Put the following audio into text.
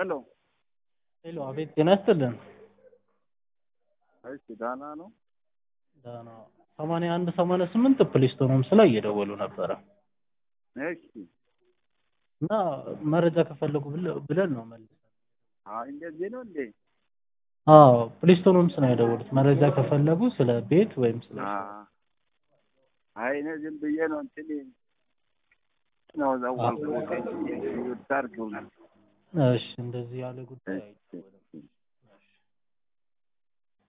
ሄሎ ሄሎ፣ አቤት ጤና ይስጥልን። እሺ ደህና ነው? ደህና ሰማንያ አንድ ሰማንያ ስምንት ፕሌስቶን ሆምስ ላይ እየደወሉ ነበረ እሺ እና መረጃ ከፈለጉ ብለ- ብለን ነው መልሰን። አይ እንደዚህ ነው እንዴ? አዎ ፕሌስቶን ሆምስ ነው የደወሉት። መረጃ ከፈለጉ ስለ ቤት ወይም ስለ አ- አይ እኔ ዝም ብዬ ነው እንትን ነው ዘወልኩት። ይርታርጉ እሺ፣ እንደዚህ ያለ ጉዳይ እሺ